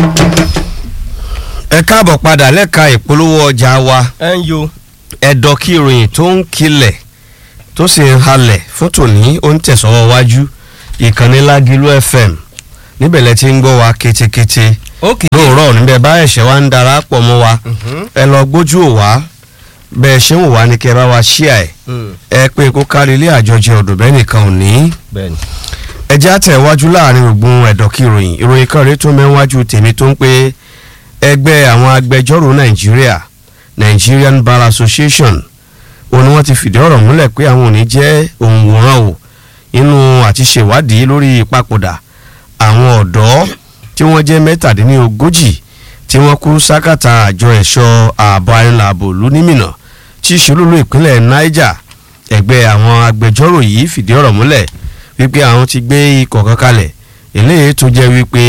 ẹ káàbọ̀ padà lẹ́ka ìpolówó ọjà wa ẹ ń yo ẹ̀dọ̀ kí ìròyìn tó ń kilẹ̀ tó sì ń halẹ̀ fún tòní ó ń tẹ̀sọ́wọ́ wájú ìkànnì Lágìlú FM níbẹ̀ lẹ ti ń gbọ́ wa ketekete ok lóòrọ̀ níbẹ̀ bá ẹ̀ṣẹ̀ wa ń darapọ̀ mọ́ wa ẹ lọ gbójú ò wá bẹ́ẹ̀ ṣé ń wò wá ní kẹ́ ẹ bá wa ṣíà ẹ̀ ẹ pé kó kárí ilé àjọjẹ ọ̀dọ̀ bẹ́ẹ̀ nìkan ò ní bẹ́ẹ̀ni ẹ jẹ́ àtẹ̀wájú láàrin ògbón ẹ̀dọ̀ kí ìròyìn ìròyìn kan rèé tó mẹ́wájú tèmi tó ń pé ẹgbẹ́ àwọn agbẹjọ́rò nàìjíríà Nigerian Bar Association òun ni wọ́n ti fìdí ọ̀rọ̀ múlẹ̀ pé àwọn ò ní jẹ́ òǹwòrán o inú àti ṣèwádìí lórí ìpapòdà àwọn ọ̀dọ́ tí wọ́n jẹ́ mẹ́tàdínlógójì tí wọ́n kú sákàtà àjọ ẹ̀ṣọ́ ààbò arìnrìnàbò lónímìnà tí ìṣolúlú ìpínlẹ̀ Niger ẹgbẹ́ àwọn agbẹjọ́rò yìí fìdí ọ̀rọ̀ múlẹ̀ wípé àwọn ti gbé ikọ̀ kan kalẹ̀ eléyìí tó jẹ́ wípé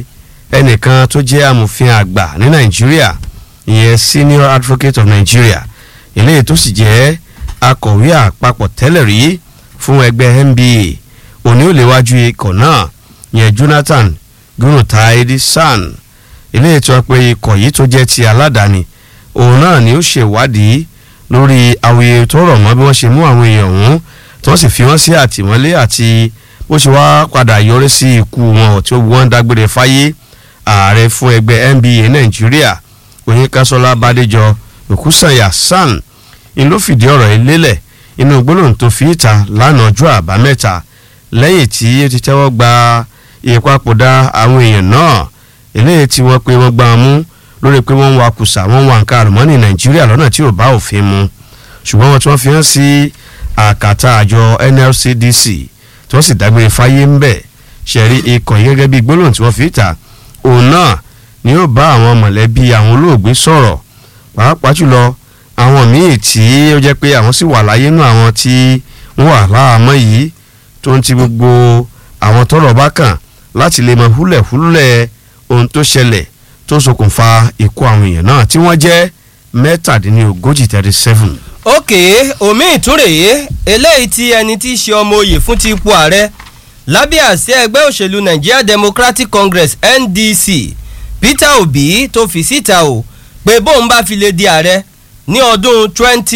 ẹnìkan tó jẹ́ amòfin àgbà ní Nàìjíríà ìyẹn Senior Advocate of Nigeria eléyìí tó sì jẹ́ akọ̀wé àpapọ̀ tẹ́lẹ̀ rí fún ẹgbẹ́ NBA òní ò léwájú ikọ̀ náà ìyẹn Jonathan Gunotaidi San eléyìí tó pé ikọ̀ yìí tó jẹ́ ti aládàáni òun náà ni ó ṣèwádìí lórí àwòye tó rọ̀ mọ́ bí wọ́n ṣe mú àwọn èèyàn ọ̀hún tí wọ́n sì fi wọ́n sí àtìmọ́lé àti bó ṣe wá padà yọrí sí ikú wọn tí ó wọ́n dágbére fáyé ààrẹ fún ẹgbẹ́ NBA Nàìjíríà Oyinkanṣọ́lá Bádéjọ Òkúsànyà San ni ló fìdí ọ̀rọ̀ yìí lélẹ̀ inú gbólóhùn tó fi ìta lánàá ọjọ́ àbámẹ́ta lẹ́yìn tí ó ti tẹ́wọ́ gba ìpapòdà àwọn èèyàn náà eléyìí tí wọ́n pé wọ́n gbá wọn mú lórí pé wọ́n ń wa kùsà wọ́n ń wa nǹkan àlùmọ́ọ́nì Nàìjíríà lọ́nà tí ò bá òfin mu ṣùgbọ́n wọn tí wọ́n fi hàn sí àkàtà àjọ NLCDC tí wọ́n sì dágbére fáyé ń bẹ̀ ṣẹ̀rí ikọ̀ yìí gẹ́gẹ́ bí gbólóhùn tí wọ́n fi ìta òun náà ni yóò bá àwọn mọ̀lẹ́bí àwọn olóògbé sọ̀rọ̀ pàápàá jùlọ àwọn míì tí ó jẹ́ pé àwọn sì wà láyé nù àwọn tí wọ́n wà láàmọ́ yìí tó ń ti gbogbo àwọn tọ́rọ̀ bá kàn láti lè mọ húlẹ̀húlẹ̀ ohun tó ṣẹlẹ̀ tó ṣokùnfà ikú àwọn èèyàn náà tí wọ́n jẹ́ mẹ́tàdínlógójì thirty seven. ok omi ìtúrèé eléyìí tí ẹni tí í ṣe ọmọ oyè fún ti ipò ààrẹ lábẹ́ àsíá ẹgbẹ́ òṣèlú Nigeria Democratic Congress NDC Peter Obi tó fi síta o pé bóun bá fi lè di ààrẹ ní ọdún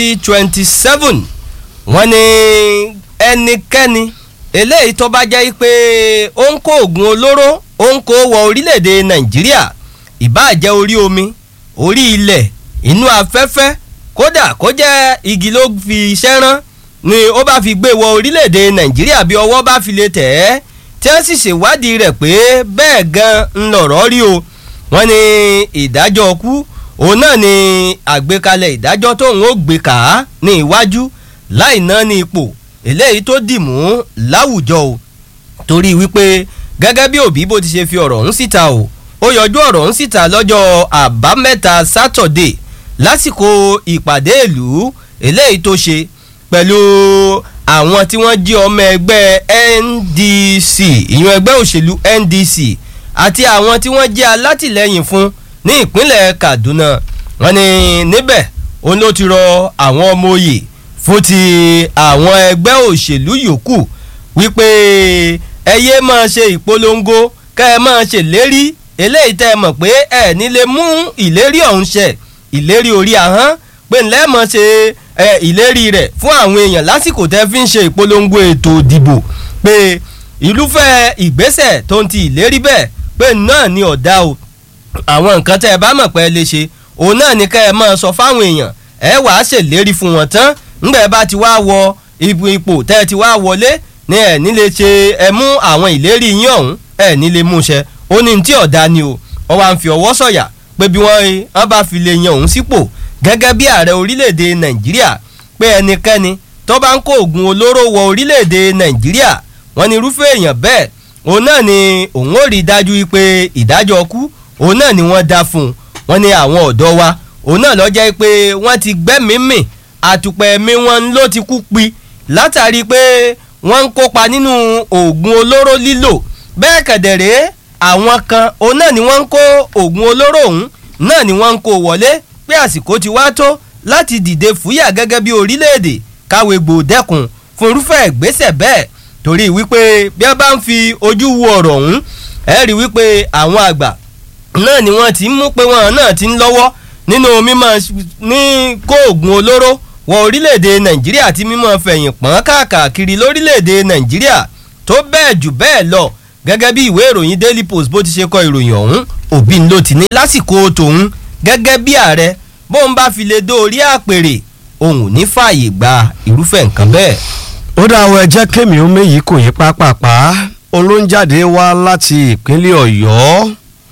2027 wọ́n ní ẹnikẹ́ni eléyìí tó bá jẹ́ pé ó ń kó oògùn olóró ó ń kó wọ orílẹ̀-èdè Nàìjíríà ìbáà jẹ́ orí omi orí ilẹ̀ inú afẹ́fẹ́ kódà kó jẹ́ igi ló fi iṣẹ́ rán ni ó bá fi gbé wọ orílẹ̀-èdè Nàìjíríà bí ọwọ́ bá fi lè tẹ̀ ẹ́ tí wọ́n sì ṣèwádìí rẹ̀ pé bẹ́ẹ̀ gan ń lọ̀rọ̀ rí o wọ́n ní ìdájọ́ ọkú òun náà ni àgbékalẹ̀ ìdájọ́ tóun ó gbé kà á ní iwájú láì ná ní ipò eléyìí tó dì mú láwùjọ o torí wípé gẹ́gẹ́ bí òbí bó ti ṣe fi ọ̀rọ̀ ọ̀hún síta o ó yọjú ọ̀rọ̀ ọ̀hún síta lọ́jọ́ àbámẹ́ta sátọ̀dé lásìkò ìpàdé ìlú eléyìí tó ṣe pẹ̀lú àwọn tí wọ́n jí ọmọ ẹgbẹ́ NDC ìyún ẹgbẹ́ òṣèlú NDC àti àwọn tí wọ́n jẹ́ alátìlẹ́yìn fún ní ìpínlẹ̀ Kaduna wọ́n ní níbẹ̀ òun ló ti rọ àwọn ọmọ òye fún ti àwọn ẹgbẹ́ òṣèlú yòókù wípé ẹ yé máa ṣe ìpolongo kẹ́ ẹ máa ṣèlérí eléyìí tẹ́ ẹ mọ̀ pé ẹ nílé mú ìlérí ọ̀hún ṣẹ ìlérí orí ahọ́n pé ńlẹ́ mọ̀ ṣe ìlérí rẹ̀ fún àwọn èèyàn lásìkò tẹ́ fi ń ṣe ìpolongo ètò ìdìbò pé ìlúfẹ́ ìgbésẹ̀ tó ń ti ìlérí bẹ́ẹ̀ pé náà ni ọ̀dà o àwọn nǹkan tẹ́ ẹ bá mọ̀ pé ẹ lè ṣe òun náà ni ká ẹ máa sọ fáwọn èèyàn ẹ wàá ṣèlérí fún wọn tán ńgbà ẹ bá ti wá wọ ipò tẹ́ ẹ ti wá wọlé ní ẹ nílé ṣe ẹ mú àwọn ìlérí yín ọ̀hún ẹ nílé mú ṣẹ ó ní tí ọ̀dà ni o wọ́n wá ń fi ọwọ́ sọ̀yà pé bí wọ́n wọ́n bá fi lè yan òun sípò gẹ́gẹ́ bí ààrẹ orílẹ̀-èdè nàìjíríà pé ẹnikẹ́ni tó bá ń kó oògùn olóró wọ orílẹ̀-èdè nàìjíríà wọ́n ní irúfẹ́ èèyàn bẹ́ẹ̀ òun náà ni òun ó rí i dájú pé ìdájọ́ ọkú òun náà ni wọ́n dá fún un wọ́n ní àwọn ọ̀dọ́ wa òun náà lọ́jọ́ pé wọ́n ti gbẹ́mìímì àtùpẹ̀ ẹ̀mí wọn ló ti kú pi látàrí pé wọ́n ń kópa nínú oògùn olóró lílò bẹ́ẹ̀ kẹ̀dẹ̀rẹ́ àwọn kan òun náà ni wọ́n ń kó oògùn olóró ọ̀hún náà ni wọ́n ń kó wọlé pé àsìkò ti wá tó láti dìde fúyà gẹ́gẹ́ bí orílẹ̀-èdè káwé gbòdẹ́kun fún irúfẹ́ ìgbésẹ̀ bẹ́ẹ̀ torí wípé bí a bá ń fi ojú wo ọ̀rọ̀ ọ̀hún ẹ rí wípé àwọn àgbà náà ni wọ́n ti ń mú pé wọ́n náà ti ń lọ́wọ́ nínú mímọ́ ní kó oògùn olóró wọ orílẹ̀-èdè nàìjíríà àti mímọ́ fẹ̀yìn pọ́n káàkiri lórílẹ̀-èdè nàìjíríà tó bẹ́ẹ̀ jù bẹ́ẹ̀ lọ gẹ́gẹ́ bí ìwé ìròyìn daily post bó ti ṣe kọ ìròyìn ọ̀hún òbí ló ti ní lásìkò tòun gẹ́gẹ́ bí ààrẹ bóun bá fi lè dóorí àpèrè òun ò ní fààyè gba irúfẹ́ nǹkan bẹ́ẹ̀. ó dá àwọn ẹjẹ́ kémi ó méyìí kò yí pápápá olóńjáde wá láti ìpínlẹ̀ ọ̀yọ́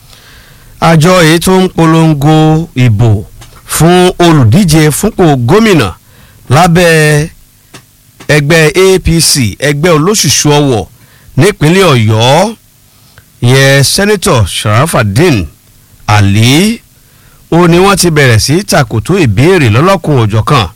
àjọ èyí tó ń polongo ìbò fún olùdíje fúnpò gómìnà lábẹ́ ẹgbẹ́ apc ẹgbẹ́ olóṣùṣù ọwọ̀ nípínlẹ̀ ọ̀yọ́ ìyẹn sẹ́nitọ̀ sharafadin ali ó ní wọ́n ti bẹ̀rẹ̀ sí tàkòtò ìbéèrè lọ́lọ́kùn òjọ̀kan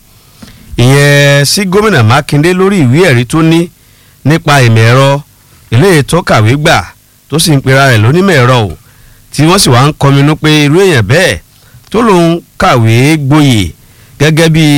ìyẹn sí gómìnà mákindé lórí ìwé ẹ̀rí tó ní nípa ìmọ̀ ẹ̀rọ eléyìí tó kàwé gbà tó sì ń pera rẹ̀ lónímọ̀ ẹ̀rọ o tí wọ́n sì wá ń kọminú pé irú èèyàn bẹ́ẹ̀ tó lòun kàwé gboyè gẹ́gẹ́ bí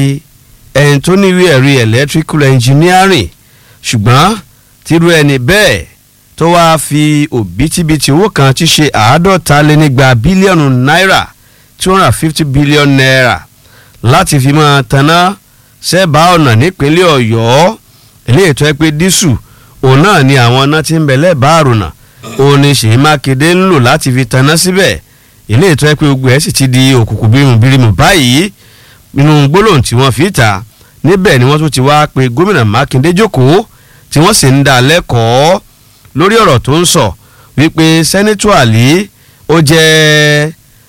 ẹni tó ní ìwé ẹ̀rí electrical engineering ṣùgbọ́n tírú ẹni bẹ́ẹ̀ tó wáá fi òbítíbitì owó kan tí ṣe àádọ́ta lé nígba bílíọ̀nù náírà two hundred and fifty billion naira láti fi máa taná sẹ́bàá ọ̀nà nípínlẹ̀ ọ̀yọ́ eléyìí tó yẹ pé dísù òun náà ni àwọn ọ̀nà tí ń bẹ lẹ́bàá àrùnà òun ni ṣèyí mákindé ń lò láti fi taná síbẹ̀ eléyìí tó yẹ pé gbogbo ẹ̀ sì ti di òkùnkùn bírimù báyìí nínú gbólóhùn tí wọ́n fi ta níbẹ̀ ni wọ́n tún ti wá pe gómìnà mákindé jókòó tí wọ́n sì ń dá lẹ́kọ̀ọ́ lórí ọ̀rọ̀ tó ń sọ wípé sẹ́nitọ́ àlí ó jẹ́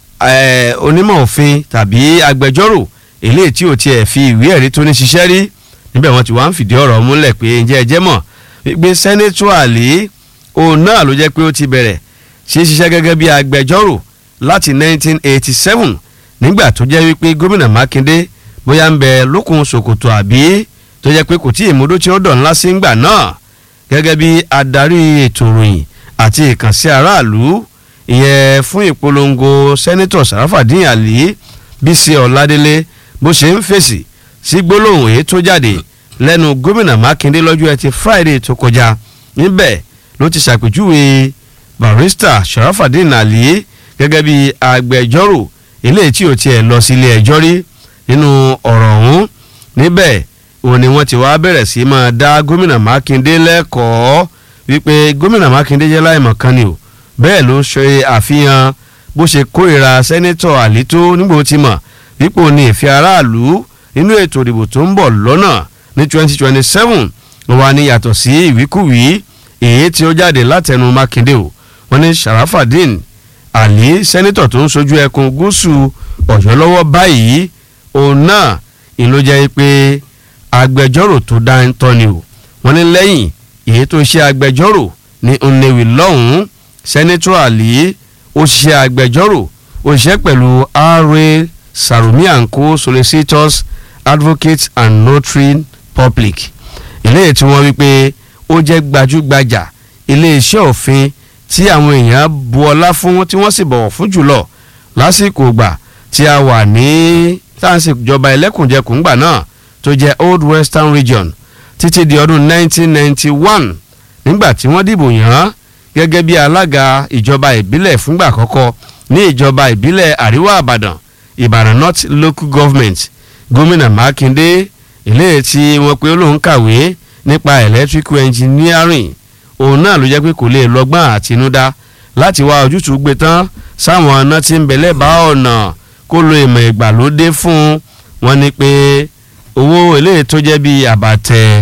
onímọ̀ òfin tàbí agbẹjọ́rò eléyìí tí ò tiẹ̀ fi ìwé ẹ̀rí tó ní ṣiṣẹ́ rí níbẹ̀ wọ́n ti wá ń fìdí ọ̀rọ̀ múlẹ̀ pé ǹjẹ́ ẹ jẹ́ mọ̀ wípé sẹ́nitọ́ àlí òun náà ló jẹ́ pé ó ti bẹ̀rẹ̀ sí ṣiṣẹ́ gẹ́gẹ́ bí agbẹjọ́rò láti 1987 nígbà tó jẹ́ wípé gómìnà mákindé bóyá ń bẹ lókun ṣòkòtò àbí tó jẹ́ pé kò tí ì múdó tí ó dọ̀ ńlá sí ńgbà náà gẹ́gẹ́ bí adarí ètò ìròyìn àti ìkànsí aráàlú ìyẹn fún ìpolongo sẹ́nitọ̀ sàràfàdín àlí bísí ọ̀ládélé bó ṣe ń fèsì sí gbólóhùn èyí tó jáde lẹ́nu gómìnà mákindé lọ́jọ́ ẹtì friday tó kọjá níbẹ̀ ló ti ṣàpèjúwe barista sàràfàdín àlí gẹ́gẹ́ bí agbẹjọ́rò eléyìí tí ò tiẹ̀ lọ sílé ẹjọ́ rí nínú ọ̀rọ̀ ọ̀hún níbẹ̀ òun ni wọ́n ti wá bẹ̀rẹ̀ sí máa dá gómìnà mákindé lẹ́kọ̀ọ́ wípé gómìnà mákindé jẹ́ láìmọ̀ kan ni o bẹ́ẹ̀ ló ṣe àfihàn bó ṣe kórìíra sẹ́nẹ́tọ̀ àlító nígbà tí mọ̀ wípé òun ní ìfẹ́ aráàlú nínú ètò ìdìbò tó ń bọ̀ lọ́nà ní 2027 wà ní yàtọ̀ sí ìwíkúwìí èyí tí ó jáde látẹnu mákindé o wọ́n ní sharafadin àlí sẹ́nẹ́tọ̀ tó ń sojú ẹkùn gúúsù ọ̀yọ́ lọ́wọ́ báyìí òun náà ìlú jẹ́ pé agbẹjọ́rò tó dá ń tọ́ ni o wọ́n ní lẹ́yìn èyí tó ṣe agbẹjọ́rò ní nnewi lọ́hùn-ún sẹ́nẹ́tọ̀ àlí ó ṣe agbẹjọ́rò ó ṣiṣẹ́ pẹ̀lú ra sarumi and co solicitors advocates and notary public eléyìí tí wọ́n wí pé ó jẹ́ gbajúgbajà iléeṣẹ́ òfin tí àwọn èèyàn bu ọlá fún tí wọ́n sì bọ̀wọ̀ fún jùlọ lásìkò ìgbà tí a wà ní táǹsì ìjọba ẹlẹ́kùnjẹkùn gbà náà tó jẹ́ old western region títí di ọdún 1991 nígbà tí wọ́n dìbò yàn án gẹ́gẹ́ bí alága ìjọba ìbílẹ̀ fúngbà àkọ́kọ́ ní ìjọba ìbílẹ̀ àríwá àbàdàn ìbàdàn north local government gómìnà mákindé eléyìí tí wọ́n pe olóhùn kàwé nípa electrical engineering òun náà ló jẹ́ pé kò lè lọ́gbọ́n àtinúdá láti wá ojútùú gbé tán sáwọn ọ̀nà tí ń bẹ lẹ́bàá ọ̀nà kó lo ìmọ̀ ìgbàlódé fún wọn ni pé owó eléyìí tó jẹ́ bíi àbàtẹ̀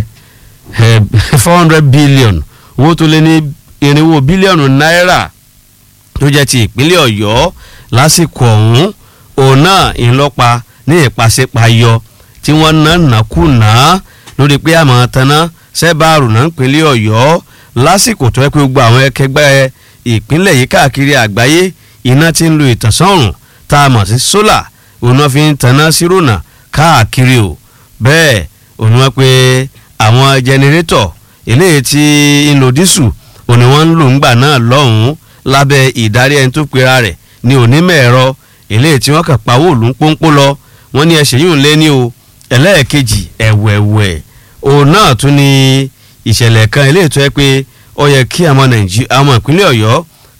four hundred billion owó tó lé ní irinwó bílíọ̀nù náírà tó jẹ́ ti ìpínlẹ̀ ọ̀yọ́ lásìkò ọ̀hún òun náà ìlọ́pa ní ìpàṣípàyọ tí wọ́n ná nàkúnà lórí pé àmọ́ tanná sẹ́bàárù náà ìpínlẹ̀ ọ̀yọ́ lásìkò tó yẹ pé gbogbo àwọn ẹkẹgbẹ́ ìpínlẹ̀ yìí káàkiri àgbáyé iná ti ń lo ìtànsán ọ̀rùn tá a mọ̀ sí sólà òun náà fi ń tanná sírònà káàkiri o bẹ́ẹ̀ òun wọ́n pé àwọn jẹnẹrétọ̀ eléyìí tí ń lo dísù òun ni wọ́n ń lò ńgbà náà lọ́hùn-ún lábẹ́ ìdarí ẹni tó pera rẹ̀ ní onímọ̀ ẹ̀rọ eléyìí tí wọ́n kà pawó òlù ń pọ́npọ́ lọ wọ́n ní ẹsẹ̀ yìí ń lé ní o ẹlẹ́ẹ̀kejì ẹ̀wẹ̀wẹ̀ òun náà tún ní ìṣẹ̀lẹ̀ kan eléyìí tó yẹ pé ó yẹ kí àwọn nàìjíríà àwọn ìpínlẹ̀ ọ̀yọ́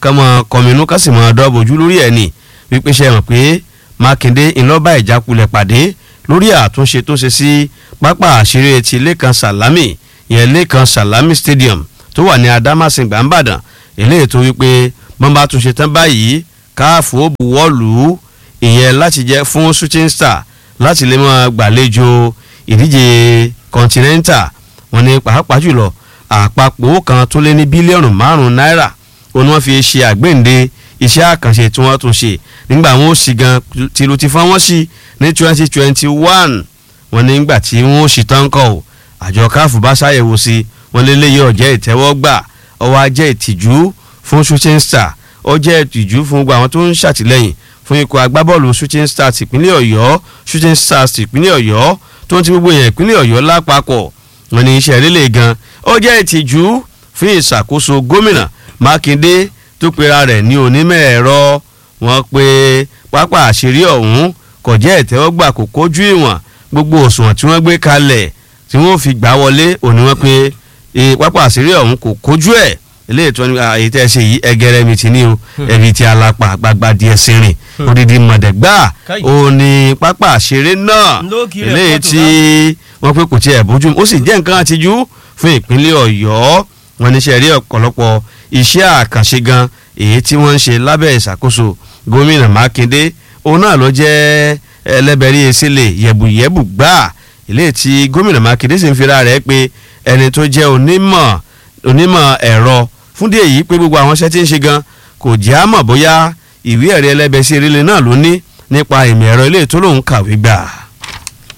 kán mọ́ kọminú kán sì mọ́ dọ́bojú lórí ẹ̀ ní wípé ṣe hàn pé mákindé ńlọ́ba ìjákulẹ̀ pàdé lórí àtúnṣe tó ṣe sí pápá àṣírí ti lẹ́kan sàlámì ìyẹn lẹ́kan sàlámì stadium tó wà ní adámàsìngbà ńbàdàn eléyìí tó wípé wọ́n bá túnṣe tán báyìí káàfó buwọ́lù ìyẹn láti jẹ́ fún shooting star láti lè máa gbàlejò ìdíje continental wọ́n ní pàápàá jùlọ àpapọ̀ kan tó lé ní bílíọ̀nù márùn-ún náírà òun wọ́n fi ṣe àgbéǹde iṣẹ́ àkànṣe tí wọ́n tún ṣe nígbà wọn ó sì gan tìlù ti fọ́n wọ́n sí ní twenty twenty one wọ́n ní nígbà tí wọ́n ó sì tán kọ́ ọ́ àjọ káfù bá ṣàyẹ̀wò sí wọ́n lélẹ́yìí ọ̀jẹ́ ìtẹ́wọ́gbà ọwọ́ ajẹ́ ìtìjú fún shooting star ọjẹ́ ìtìjú fún gbogbo àwọn tó ń ṣàtìlẹ́yìn fún ikọ̀ agbábọ́ọ̀lù shooting stars ìpínlẹ̀ ọ̀yọ́ shooting stars ìpínlẹ̀ ọ̀yọ́ tó ń ti gbogbo èèyàn ìpínlẹ̀ ọ̀yọ́ lápapọ̀ wọn ní iṣẹ́ rélé gan ó jẹ́ ìtìjú fún ìṣàkóso gómìnà mákindé tó pera rẹ̀ ní onímọ̀ ẹ̀rọ wọn pé pápá àṣírí ọ̀hún kò jẹ́ ìtẹ́wọ́gbà kò kójú ìwọ̀n gbogbo òṣùwọ̀n tí wọ́n gbé kalẹ̀ tí wọ́n fi gbà wọlé òní wọn pé pápá àṣírí ọ̀hún kò kójú ẹ̀ eléyìí tó ní àyè tẹ́ ẹ ṣe yìí ẹgẹrẹ mi ti ní o ẹbí ti alapa gbagba díẹ̀ sẹ́rìn odidi mọ̀dẹ́gbà òní pápá àṣírí náà eléyìí tí wọ́n pé kò tiẹ̀ bójú ó sì jẹ́ nǹkan àtijú fún ìpínlẹ̀ ọ̀yọ́ wọn ní sẹ́rí ọ̀pọ̀lọpọ̀ iṣẹ́ àkànṣe gan èyí tí wọ́n ń ṣe lábẹ́ ìṣàkóso gómìnà mákindé òun náà ló jẹ́ ẹlẹ́bẹ̀rí esílẹ̀ yẹ̀bùyẹ̀bù gbà eléyìí tí gómìnà mákindé sì ń fira rẹ̀ pé ẹni tó jẹ́ onímọ̀ onímọ̀ ẹ̀rọ fúndé èyí pé gbogbo àwọn iṣẹ́ tí ń ṣe gan kò jẹ́ àmọ̀ bóyá ìwé ẹ̀rí ẹlẹ́bẹ̀ sí eréle náà ló ní nípa ìmọ̀ ẹ̀rọ ilé tó lòun kàwé gbà.